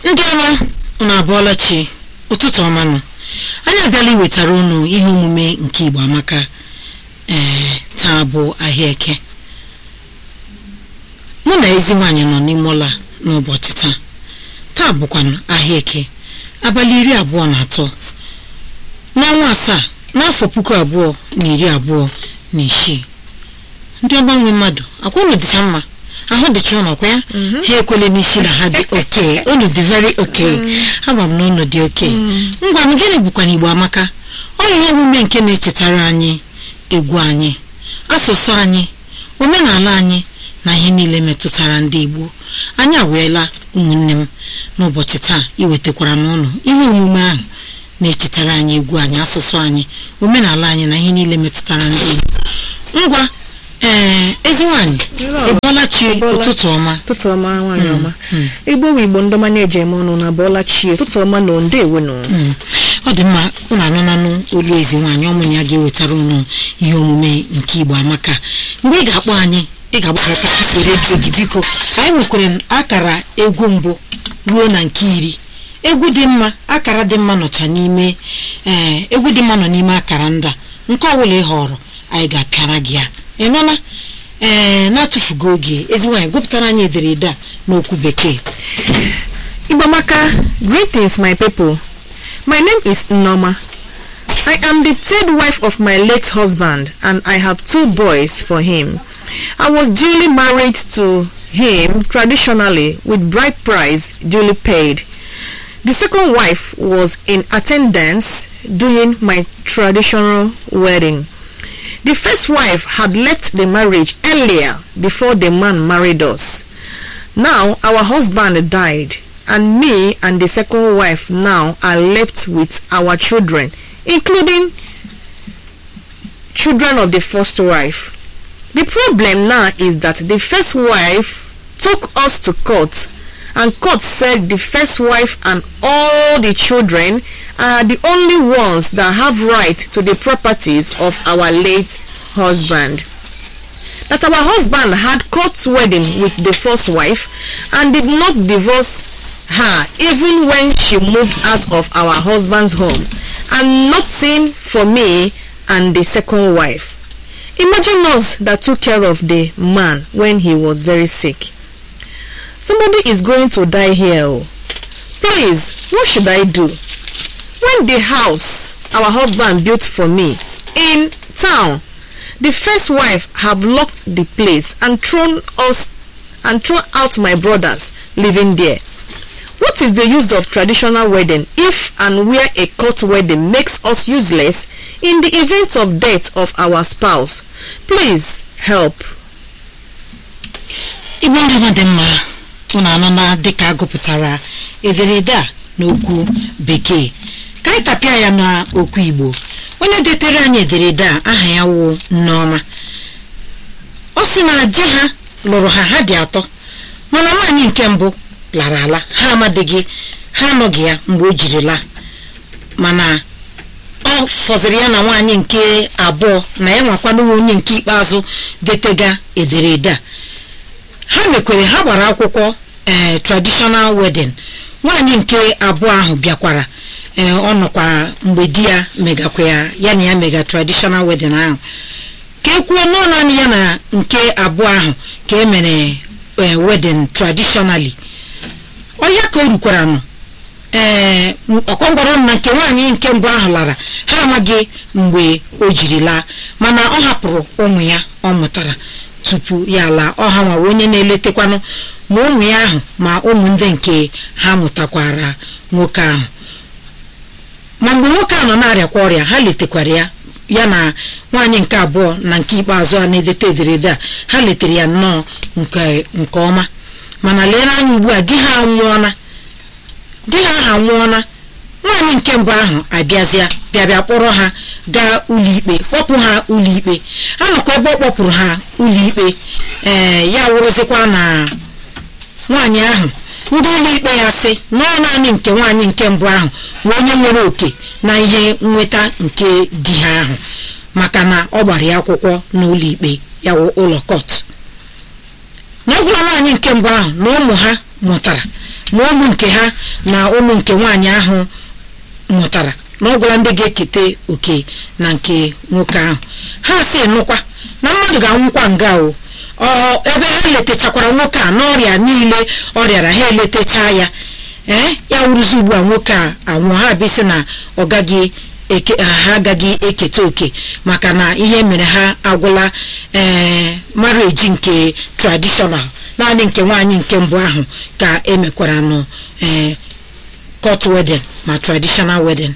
ndị ọma unu abụọla chi ụtụtụ ọmanụ anyị abịala iwetara unu ihe omume nke igbo amaka ee taa bụ ahịa eke mụ na ezi nwaanyị nọ n'ime ụlọ a n'ụbọchị taa taa bụkwanụ ahịa eke abalị iri abụọ na atọ n'ọnwa asaa n'afọ puku abụọ na iri abụọ na isii ndị ọgbanwe mmadụ akwa unu dịcha mma ahụ dịcha ụnọ kwa ya ha ekwele n'isi na ha dị oke unu dị very oke ama m na unu dị oke ngwa m gịnị bụkwana igbo amaka ọ ihe omume nke na-echetara anyị egwu anyị asụsụ anyị omenala anyị na ihe niile metụtara ndị igbo anyị aweela ụmụnne m n'ụbọchị taa iwetakwara n'ụlọ ihe omume ahụ na-echetara anyị egwu anyị asụsụ anyị omenala anyị na ihe niile metụtara ndị igbo ngwa ee ezi nwaanyị ịbọọla chi ụtụtụ ọma ụtụtụ ọma nwaanyị ọma igbo bụ igbo ndọma na-eji eme ọnụ na abụọla chie ụtụtụ ọma na ndeewo nụ Mm. ọ dị mma unu anụnanụ olu ezi nwaanyị ọmụnụ ya ga-ewetara unu ihe omume nke igbo amaka mgbe ị ga-akpọ anyị ị ga-agbakọta igwe redio gị biko anyị nwekwara akara egwu mbụ ruo na nke iri egwu dị mma akara dị mma nọcha n'ime ee egwu dị mma nọ n'ime akara nda nke ọbụla ị họrọ anyị ga-apịara gị ya ị nụla ee na-atụfugo oge ezi nwaanyị gụpụtara anyị ederede a n'okwu bekee igbo amaka greetings my people my name is Nneoma I am the third wife of my late husband and I have two boys for him. I was duly married to him traditionally with bride price duly paid. The second wife was in attendance during my traditional wedding. The first wife had left the marriage earlier before the man married us. Now our husband died and me and the second wife now are left with our children including children of the first wife. The problem now is that the first wife took us to court and court said the first wife and all the children are the only ones that have right to the properties of our late husband. That our husband had court wedding with the first wife and did not divorce her even when she moved out of our husband's home and nothing for me and the second wife. Imagine us that took care of the man when he was very sick. Somebody is going to die here. oh. Please, what should I do? When the house our husband built for me in town, the first wife have locked the place and thrown us and thrown out my brothers living there. What is the use of traditional wedding if and where a court wedding makes us useless in the event of death of our spouse? Please help. igbo ndị ọma dị mma unu anọ na dịka agụpụtara ederede a n'okwu bekee ka anyị tapịa ya n'okwu igbo onye detere anyị ederede a aha ya wụ nneọma ọ sị na di ha lụrụ ha ha dị atọ mana nwaanyị nke mbụ lara ala ha amadịghị ha anọghị ya mgbe o jiri laa mana ọ fọziri ya na nwaanyị nke abụọ na ya nwakwanụwa onye nke ikpeazụ detega ederede a ha mekwere ha gbara akwụkwọ ee traditional wedding nwaanyị nke abụọ ahụ bịakwara ee ọ nọkwa mgbe di ya megakwa ya ya na ya mega traditional wedding ahụ ka e kwuo nọ naanị ya na nke abụọ ahụ ka e mere ee wedding traditionally ọya ka o rukwara nụ ee ọkwangwara na nke nwaanyị nke mbụ ahụ lara ha amaghị mgbe o jiri laa mana ọ hapụrụ ụmụ ya ọ mụtara tupu ya laa ọha nwa onye na-eletekwanụ ma ụmụ ya ahụ ma ụmụ ndị nke ha mụtakwara nwoke ahụ ma mgbe nwoke ahụ nọ na-arịakwa ọrịa ha letekwara ya ya na nwaanyị nke abụọ na nke ikpeazụ a na-edete ederede a ha letere ya nnọọ nke nke ọma mana lere anya ugbu a di ha anwụọna di ha ahụ anwụọna nwaanyị nke mbụ ahụ abịazịa bịa bịa kpọrọ ha gaa ụlọikpe kpọpụ ha ụlọikpe anọkwa ebe ọ kpọpụrụ ha ụlọikpe ee ya wụrụzikwa na nwaanyị ahụ ndị ụlọikpe ya sị na ọ naanị nke nwaanyị nke mbụ ahụ bụ onye nwere oke na ihe nweta nke di ha ahụ maka na ọ gbara ya akwụkwọ n'ụlọikpe ya wụ ụlọ kọt na ọ gwara nwaanyị nke mbụ ahụ na ụmụ ha mụtara ma ụmụ nke ha na ụmụ nke nwaanyị ahụ mụtara na ọ gwara ndị ga-eketa oke na nke nwoke ahụ ha si nụkwa na mmadụ ga-anwụkwa nga o ọ ebe ha letachakwara nwoke a n'ọrịa niile ọ rịara ha eletacha ya ee ya wụrụzi ugbu a nwoke a anwụọ ha bịsị na ọ gaghị eke ha agaghị eketa oke maka na ihe mere ha agwụla ee marriage nke traditional naanị nke nwaanyị nke mbụ ahụ ka emekwara nụ ee court wedding ma traditional wedding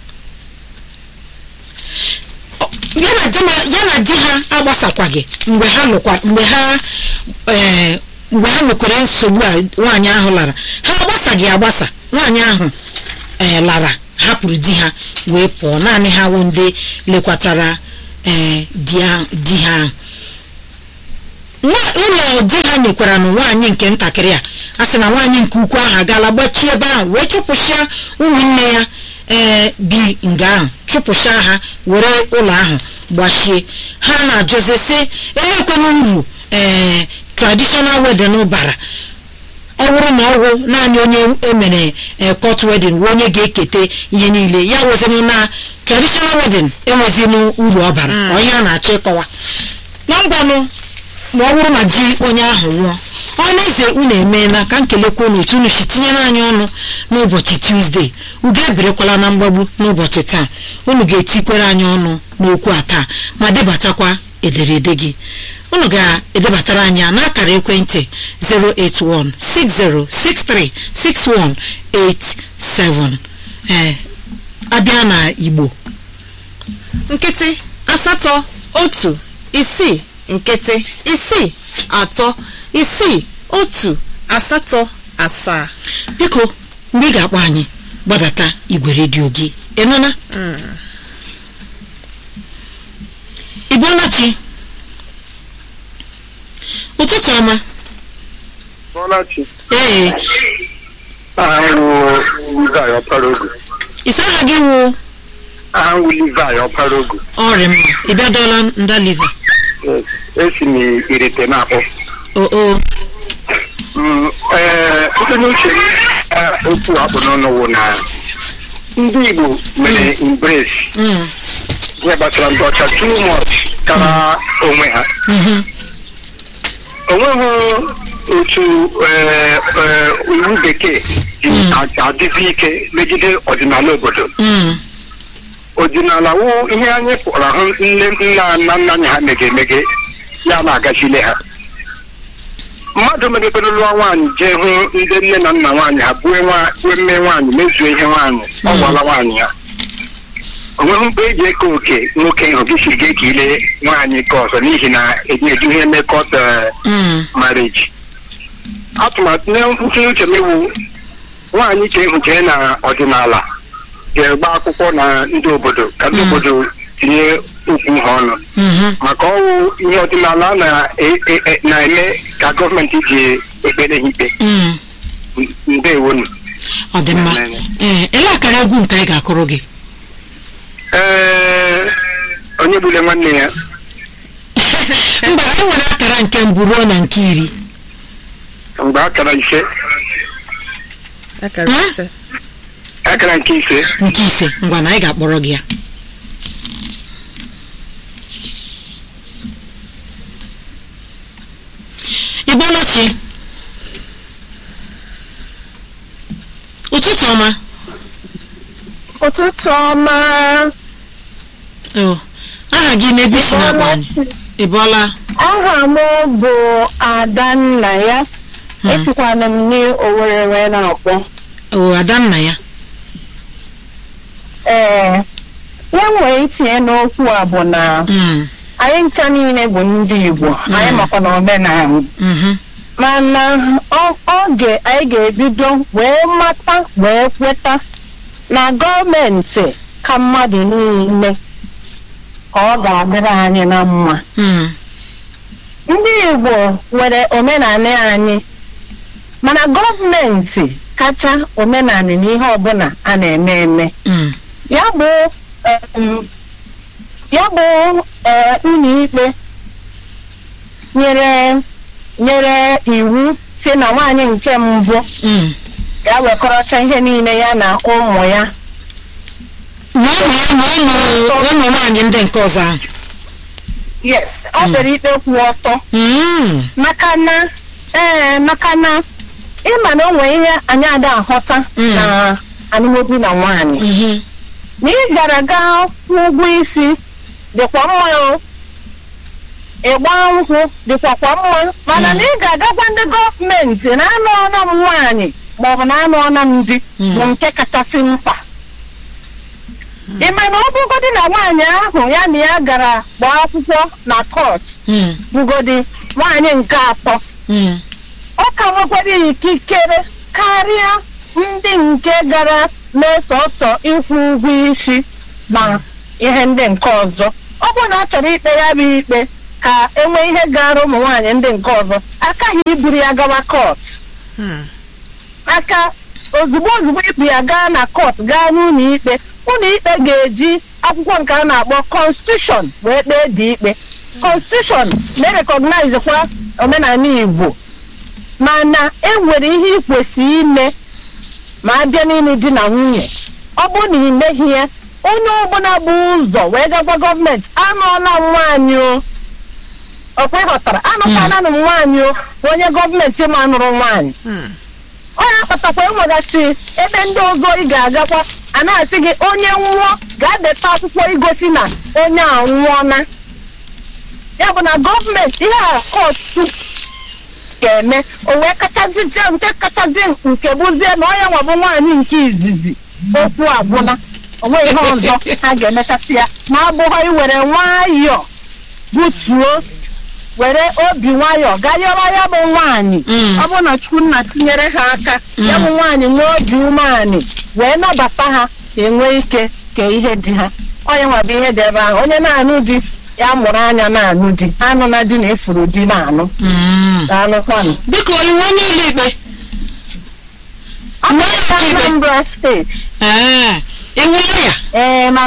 ya na di ma- ya na di ha agbasakwaghị mgbe ha lụkwa mgbe ha ee mgbe ha nwekwara nsogbu a nwaanyị ahụ lara ha agbasaghị agbasa nwaanyị ahụ ee lara hapụrụ di ha wee pụọ naanị ha wụ ndị lekwatara ee di ha di ha ahụ Nwa- ụlọ di ha nyekwara nụ nwaanyị nke ntakịrị a a sị na nwaanyị nke ukwu ahụ agaala gbachie ebe ahụ wee chụpụsịa ụmụnne ya ee bi nga ahụ chụpụsịa ha were ụlọ ahụ gbachie ha na-ajụzi sị elekwana uru ee traditional wedding bara ọ bụrụ na ọgwụ naanị onye emere ee court wedding wee onye ga-eketa ihe niile ya wezinụ na traditional wedding enwezinụ uru ọ bara ọ ihe a na-achọ ịkọwa na ngwanụ ma ọ bụrụ na ji onye ahụ nwụọ ọnụ eze unu emeela ka nkelekwa unu otu unu si tinyere anyị ọnụ n'ụbọchị tuzdee ugo ebirekwala na mgbagbu n'ụbọchị taa unu ga-etikwere anyị ọnụ n'okwu a taa ma debatakwa ederede gị unu ga-edebatara anyị ya n'akara ekwentị 08160636187 ee abịa na igbo nkịtị asatọ otu isii nkịtị isii atọ isii otu asatọ asaa biko mgbe ị ga-akpọ anyị gbadata igwe redio gị ịnụna ịbụọlachi ụtụtụ ọma Bọ́láchi. ee Aha ń wo Levi Ọparogu. ịsa aha gị wụ Aha ń wo Levi Ọparogu. ọrịa mma ị bịadọọla ndaliva Yes. Esi m irite na-akpọ. oo Mm, Ee, site n'uche m eh, okwu akpụ n'ọnụ wụ na ndị Igbo mere embrace mm, ihe gbasara ndị ọcha too much kara onwe ha. mhm, onweghị otu eh, eh, iwu bekee ji a- adịzi ike megide ọdịnala obodo mm, ọdịnala wụ ihe anyị pụrụ ahụ nne nna na nna anyị ha mege emege ya na-agachile ha mmadụ megepere lụọ nwaanyị jee hụ ndị nne na nna nwaanyị ha bue nwa- bue mme nwaanyị mezuo ihe nwaanyị ọ gwala nwaanyị ya onweghị mgbe eji eke oke nwoke ịhụ gị si ga ka ile nwaanyị nke ọzọ n'ihi na eji ihe mekọt mm, marriage atụmatụ na nkwụsị uche m iwu nwaanyị ka ịhụ jee na ọdịnala ga-egba akwụkwọ na ndị obodo ka ndị obodo tinye okwu ha ọnụ mhm. maka ọwụ ihe ọdịnala na- e- e- e- na-eme ka gọọmenti ji ekpere ha ikpe Mm, ndewonu ọ dị mma ee ele akara egwu nke anyị ga-akụrụ gị ee onye gbule nwanne ya mba e nwere akara nke mbụ ruo na nke iri mgbe akara ise akara Hmm? ise akara nke ise nke ise ngwa na anyị ga-akpọrọ gị ya ịbọlachi ụtụtụ ọma ụtụtụ ọma o aha gị n'ebe isi na-akpọ anyị ịbọla aha m bụ adanna ya Hmm. esikwana m n'owere wee na-akpọ o adanna ya ee ya nwere itinye n'okwu a bụ na Mm, anyị ncha niile bụ ndị igbo anyị makwa na omenala mhm, mana ọ- oge anyị ga-ebido wee mata wee kweta na gọọmenti ka mmadụ niile ka ọ ga-adịrị anyị na mma mm, ndị igbo nwere omenala anyị mana gọọmenti kacha omenala n'ihe ọbụla a na-eme eme mm, ya bụ em, ya bụ eh, ụlọikpe nyere nyere iwu si na nwaanyị nke mbụ mm, ga wekọrọta ihe niile ya na ụmụ ya ma ụmụ ya ma ụmụ ụmụ nwaanyị ndị nke ọzọ ahụ yes ọ kpere ikpe kwụ ọtọ Mm, maka na ee maka na ịma na o nwere ihe anyị ada aghọta Mm. na alụmdi na nwaanyị mhm, na ị gara gaa kwụ ụgwọ isi dịkwa mma o ịgba nkwụ dịkwa kwa mma mana na ị ga-agakwa ndị gọọmenti na anụ ọna m nwaanyị maọbụ na anụ ọna m di Mm. bụ nke kachasị mkpa ị ma na ọ bụgodị na nwaanyị ahụ ya na ya gara gbaa akwụkwọ na kọt mm, bụgodi nwaanyị nke atọ mm, ọ ka nwekwara ikikere karịa ndị nke gara na-esọsọ ịkwụ ụgwọ isi na ihe ndị nke ọzọ ọ bụrụ na a chọrọ ikpe ya bụ ikpe ka enwee ihe gara ụmụ nwaanyị ndị nke ọzọ akaghị iburu ya gawa kọt Hmm. aka ozugbo ozugbo ikpu ya gaa na kọt gaa n'ụlọ ikpe ụlọ ikpe ga-eji akwụkwọ nke a na-akpọ konstitushọn wee kpee dị ikpe konstitushọn na-erekọgnaiz kwa omenala igbo mana e nwere ihe ị kwesịrị ime ma a bịa n'ịlụ di na nwunye ọ bụrụ na ị meghị ya onye ọbụla bụ ụzọ wee gagwa gọọmenti anụọla m nwaanyị o ọkwa ịghọtara anụkwana m nwaanyị o bụ onye gọọmenti ma nụrụ nwaanyị Hmm. ọ ya kpatakwa enwegasị ebe ndị ọzọ ị ga-agakwa a na-asị gị onye nwụọ ga-adeta akwụkwọ igosi na onye a nwụọna ya bụ na gọọmenti ihe a kọtụ ga-eme o wee kachazie nke kachazi nke bụzie na onye nwa bụ nwaanyị nke izizi okwu agwụla onwe ihe ọzọ ha ga-emechasị ya ma abụghọ iwere nwayọọ butuo were obi nwayọọ gaa yọrọ ya bụ nwaanyị Mm. ọ bụrụ na chukwunna tinyere ha aka ya bụ nwaanyị nwee obi umeanị wee nabata ha ka enwee ike kee ihe dị ha onye nwa bụ ihe dị ebe ahụ onye na-anụ di ya mụrụ anya na-anụ di anụ na di na-efuru di na-anụ mm. daalụkwanụ biko iwu onye ụlọ ikpe ọ bụ Nwanyị na ọkaikpe. Anambra steeti ee iwu ya ee ma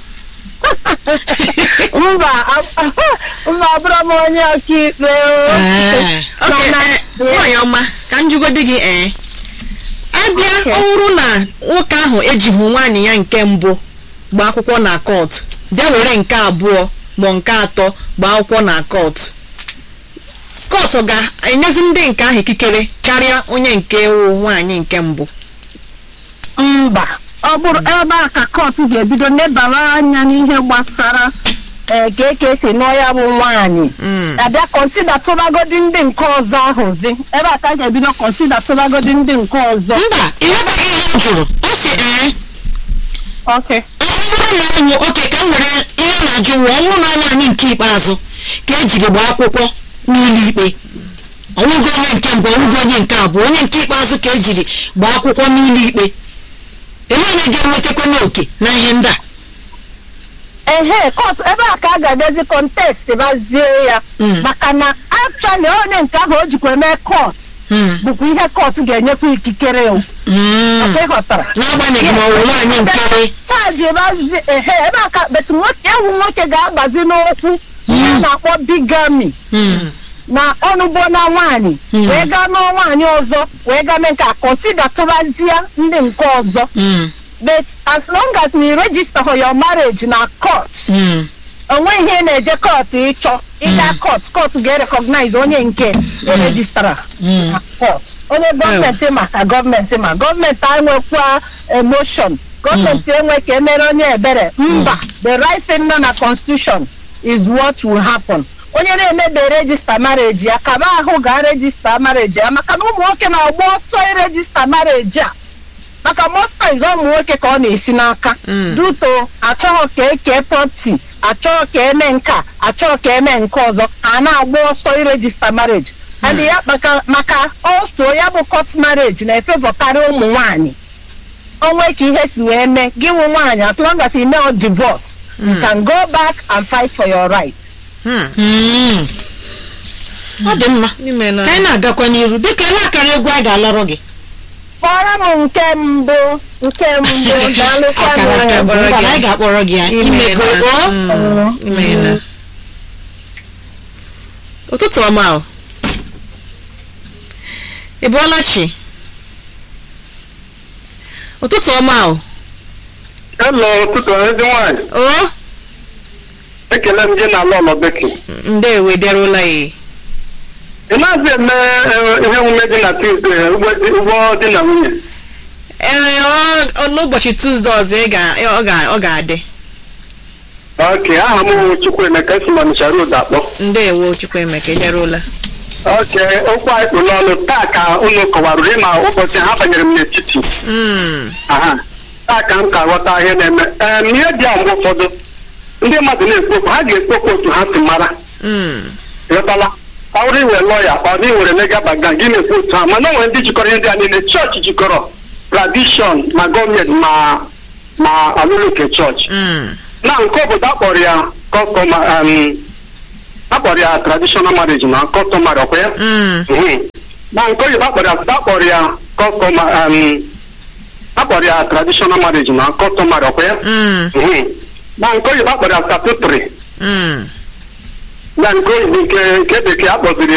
mba a- mba abụrụ m onye ọkaikpe o. Ee. Okay, Mana- eh, nwaanyị ọma ka m jụgodi gị ee abịa Okay. ọ bụrụ na nwoke ahụ ejighị nwaanyị ya nke mbụ gbaa akwụkwọ na kọt bịa were nke abụọ ma nke atọ gbaa akwụkwọ na kọt kọt ga-enyezi ndị nke ahụ ikikere karịa onye nke wụ nwaanyị nke mbụ mba ọ bụrụ ebe a ka kọtụ ga-ebido nebara anya n'ihe gbasara ee ka eke esi nụọ ya bụ nwaanyị Mm. abịa kọnsida tụbagodi ndị nke ọzọ ahụ zi ebe a ka a ga-ebido kọnsida tụbagodi ndị nke ọzọ mba ịghọtaghị ihe m jụrụ ọ sị ee oke ọ bụrụ na ọnwụ oke ka m were ihe ọ na-ajụ wụ ọ bụrụ na ọnwụ anyị nke ikpeazụ ka ejiri gbaa akwụkwọ n'ụlọ ikpe ọnwụgo onye nke mbụ ọnwụgo onye nke abụọ onye nke ikpeazụ ka ejiri gbaa akwụkwọ n'ụlọ ikpe ele onye ga-enwetakwa n'oke na ihe ndị a ehe kọtụ ebe a ka a ga-abịazi kọntest bazie ya Mm. maka na actually onye nke ahụ o jikwa eme kọt Hmm, bụkwa ihe kọtụ ga-enyekwa ikikere o hmm. Ọkwa ịghọtara n'agbanyeghị ma ọ bụ nwaanyị nke chaji ebazi ehe ebe a ka betu nwoke ewu nwoke ga-agbazi n'okwu ihe a na-akpọ bigami Hmm, na ọnụgbo na nwaanyị Mm. wee gaa nụọ nwaanyị ọzọ wee gaa mee nke a kọnsida tụbazie ndị nke ọzọ hmm, but as long as na register for your marriage na court hmm. onwe ihe ị na-eje court ịchọ ịga court court ga-recognize onye nke erejistara Mm. na court onye gọọmenti ma ka gọọmenti ma gọọmenti enwekwa emotion gọọmenti enwe ka emere onye ebere mba the right thing nọ na constitution is what will happen onye na-emebe regista marriage ya kaba ahụ ga regista marriage ya maka na ụmụ nwoke na-agba ọsọ irejista marriage a maka most times ụmụ nwoke ka ọ na-esi n'aka Mm. duto achọghị ka eke property achọghị ka eme nka achọghị ka eme nke ọzọ a na-agba ọsọ irejista marriage and ya maka maka also ya bụ court marriage na-efevọkarị ụmụ nwanyị onwe ka ihe si wee mee gị wụ nwaanyị as long as you know divorce you can go back and fight for your right Hmm. Hmm. ọ dị mma N'ime na- ka anyị na-agakwa n'iru biko ele akara egwu a ga-alọrọ gị kpọrọ m nke mbụ nke mbụ daalụkwanụ. akara aka bụ kpọrọ ngwa gị. na anyị ga-akpọrọ gị ya imego Imeela. o Mm. Imeela. ụtụtụ ọma o ị bụọla chi ụtụtụ ọma o Hello, ụtụtụ ezi nwanyị. o Ekele m gị na ala ụlọ beki. ndewe bịarụla ya Ị na-azị eme eh, ihe omume dị na Tuesday, ugbo di- ugbo di na nwunye. ee ọ- ọ- n'ụbọchị tuzdee ọzọ ị ga- ọ ga- ọ ga-adị Ok, aha m bụ Chukwuemeka esi ma Ọnịcha Road akpọ. ndewo chukwuemeka ị bịarụla Ok, okwu anyị kpụ n'ọnụ taa ka unu kọwarụrụ ịma ụbọchị ha banyere m n'etiti. Mm, Aha. Taa ka m ka ghọta ihe na-eme. Em, ihe dị a mgbe ụfọdụ ndị mmadụ na-ekwu okwu ha ga-ekwu okwu otu ha si mara. mm, ghọtala ọ bụrụ iwe lọya ọ dị were legal background gị na-ekwu otu ha mana o nwere ndị jikọrọ ihe ndị a niile chọọchị jikọrọ tradishọn ma gọọmenti ma ma alụlụ nke chọọchị mm, na nke obodo akpọrọ ya kọstọma akpọrọ ya traditional marriage na kọstọmarị ọkwa ya mm, Mhm. na nke oyibo akpọrọ ya akpọrọ ya kọstọma akpọrọ ya traditional marriage na kọstọmarị ọkwa ya mm, Mhm. na nke oyibo akpọrọ ya statutory mm, na nke oyibo nke nke bekee akpọziri